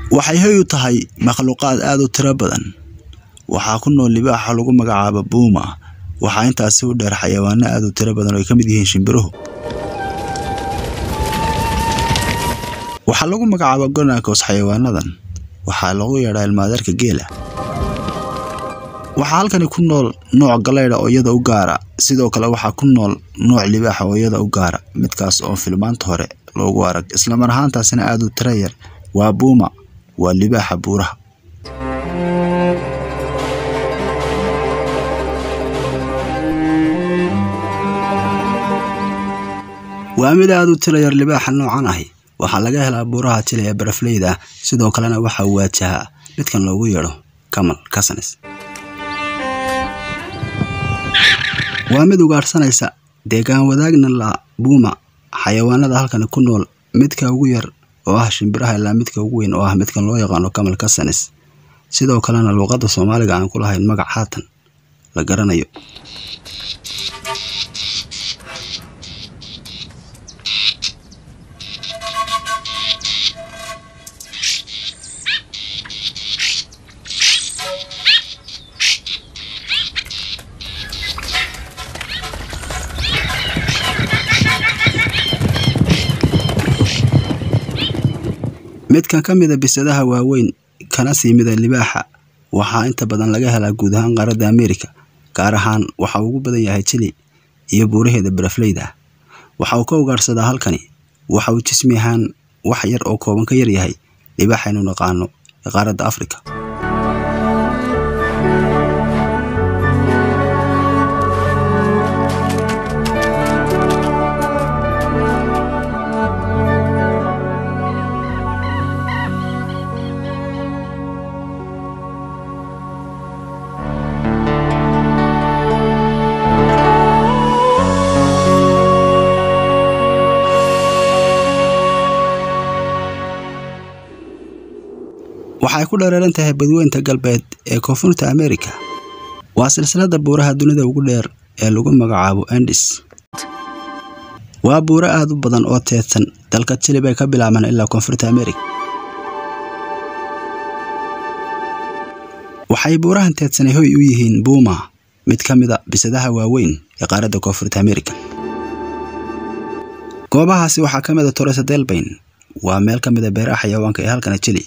waxay hoy u tahay makhluuqaad aad u tiro badan waxaa ku nool libaaxa lagu magacaabo buuma waxaa intaasi u dheer xayawaano aad u tiro badan oo ay ka mid yihiin shimbiruhu waxaa lagu magacaaba gonakos xayawaanadan waxaa lagu yeedhaa ilmaadeerka geela waxaa halkani ku nool nooc galeydha oo iyada u gaara sidoo kale waxaa ku nool nooc libaaxa oo iyada u gaara midkaas oo filmaanta hore loogu arag islamar ahaantaasina aad u tiro yar waa buuma waa libaaxa buuraha waa mid aad u tiro yar libaaxa noocan ahi waxaa laga helaa buuraha jila ee barafleyda ah sidoo kalena waxaa waajahaa midkan loogu yeedho kamal kasanes waa mid ugaadhsanaysa deegaan wadaagna la buuma xayawaanada halkani ku nool midka ugu yar oo ah shimbiraha ilaa midka ugu weyn oo ah midkan loo yaqaano kamal kasanes sidoo kalena luuqadda soomaaliga aan ku lahayn magac haatan la garanayo midkan ka mida bisadaha waaweyn kana sii mida libaaxa waxaa inta badan laga helaa guud ahaan qaaradda ameerika gaar ahaan waxa ugu badan yahay jili iyo buuraheeda barafleyda ah waxa uu ka ugaadhsadaa halkani waxa uu jismi ahaan wax yar oo kooban ka yar yahay libaaxaynu naqaano ee qaaradda afrika waxay ku dhereeran tahay badweynta galbeed ee koonfurta ameerika waa silsilada buuraha dunida ugu dheer ee lagu magacaabo andis waa buuro aad u badan oo teedsan dalka jili bay ka bilaabaan ilaa koonfurta ameerika waxay buurahan teedsanay hoy u yihiin buuma mid ka mida bisadaha waaweyn ee qaaradda koonfurta ameerika goobahaasi waxaa ka mida toresa delbayn waa meel ka mida beeraha xayawaanka ee halkana jili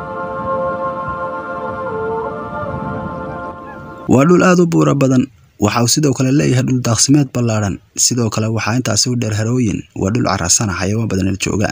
waa dhul aad u buura badan waxa uu sidoo kale leeyahay dhul daaqsimeed ballaadhan sidoo kale waxaa intaasi u dheer harooyin waa dhul carasana xayawaan badanel jooga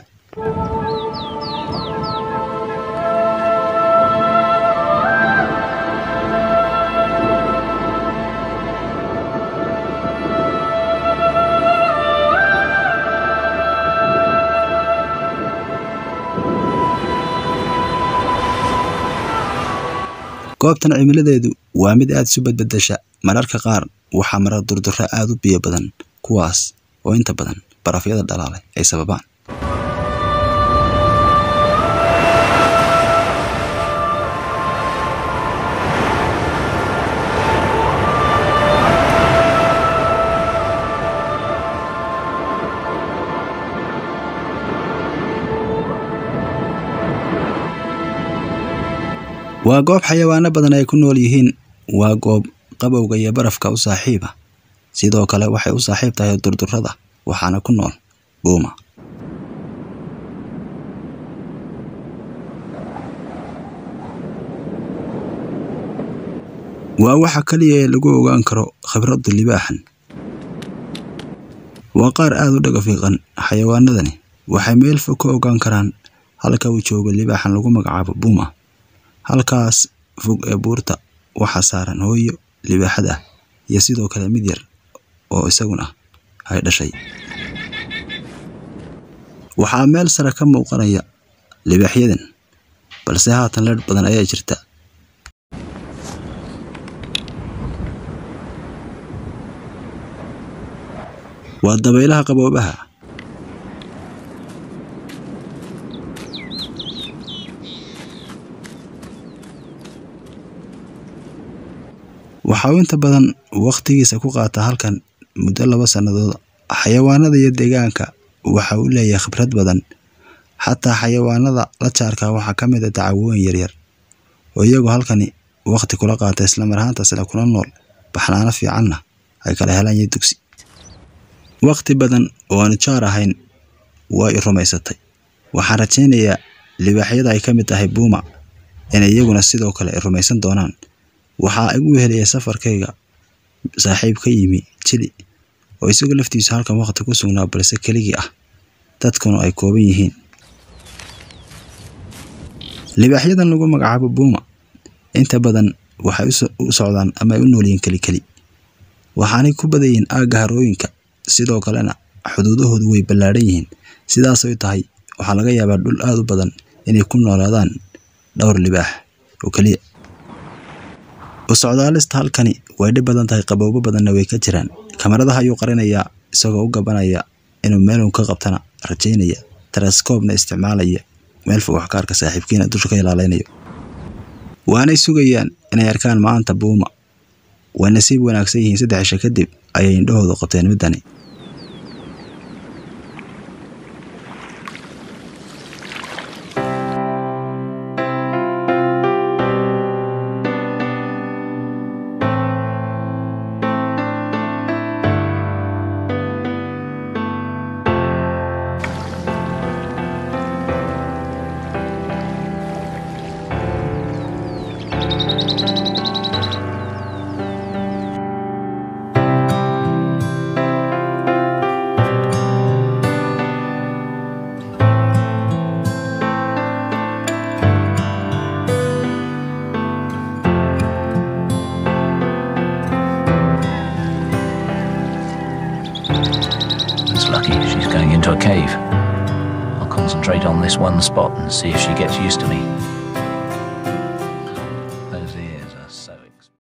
goobtan cimiladeedu waa mid aad isu badbedesha mararka qaar waxaa mara durdurro aad u biyo badan kuwaas oo inta badan barafyada dhalaalay ay sababaan waa goob xayawaano badan ay ku nool yihiin waa goob qabowga iyo barafka u saaxiiba sidoo kale waxay u saaxiib tahay durdurrada waxaana ku nool buuma waa waxa kaliya ee lagu ogaan karo khibradda libaaxan waa qaar aad u dhaga fiiqan xayawaanadani waxay meel fog ka ogaan karaan halka uu joogo libaaxan lagu magacaabo buuma halkaas fog ee buurta waxaa saaran hooyo libaaxad ah iyo sidoo kale mid yar oo isaguna ay dhashay waxaa meel sare ka muuqanaya libaaxyadan balse haatan leedh badan ayaa jirta waa dabaylaha qaboobaha waxa uu inta badan wakhtigiisa ku qaataa halkan muddo laba sannadood xayawaanada iyo deegaanka waxa uu leeyahay khibrad badan xataa xayawaanada la jaarka waxaa ka mid a dacwooyin yaryar oo iyagu halkani waqti kula qaata islamar ahaantaasna kula nool baxnaano fiicanna ay kala helaan iyo dugsi waqti badan oo aanu jaar ahayn waa i rumaysatay waxaan rajaynayaa libaaxyada ay ka mid tahay buuma inay iyaguna sidoo kale ay rumaysan doonaan waxaa igu helaya safarkayga saaxiib ka yimi jili oo isagu laftiisu halkan waqti ku sugnaa balse keligii ah dadkuna ay kooban yihiin libaaxyadan lagu magacaabo buuma inta badan waxay u socdaan ama ay u noolyihiin kelikeli waxaanay ku badayiin aagga harooyinka sidoo kalena xuduudahoodu way ballaadhan yihiin sidaasay tahay waxaa laga yaabaa dhul aada u badan inay ku noolaadaan dhowr libaax oo keliya u socdaalista halkani way dhib badan tahay qabowbo badanna way ka jiraan kamaradaha ayuu qarinayaa isagoo u gabanaya inuu meelun ka qabtana rajaynaya teleskoobna isticmaalaya meel fog waxkaarka saaxiibkiina dusha ka ilaalaynayo waanay sugayaan inay arkaan maanta buuma way nasiib wanaagsan yihiin saddex cisho kadib ayay indhahoodu qabteen middani It's lucky she's going into a cave. I'll concentrate on this one spot and see if she gets used to me.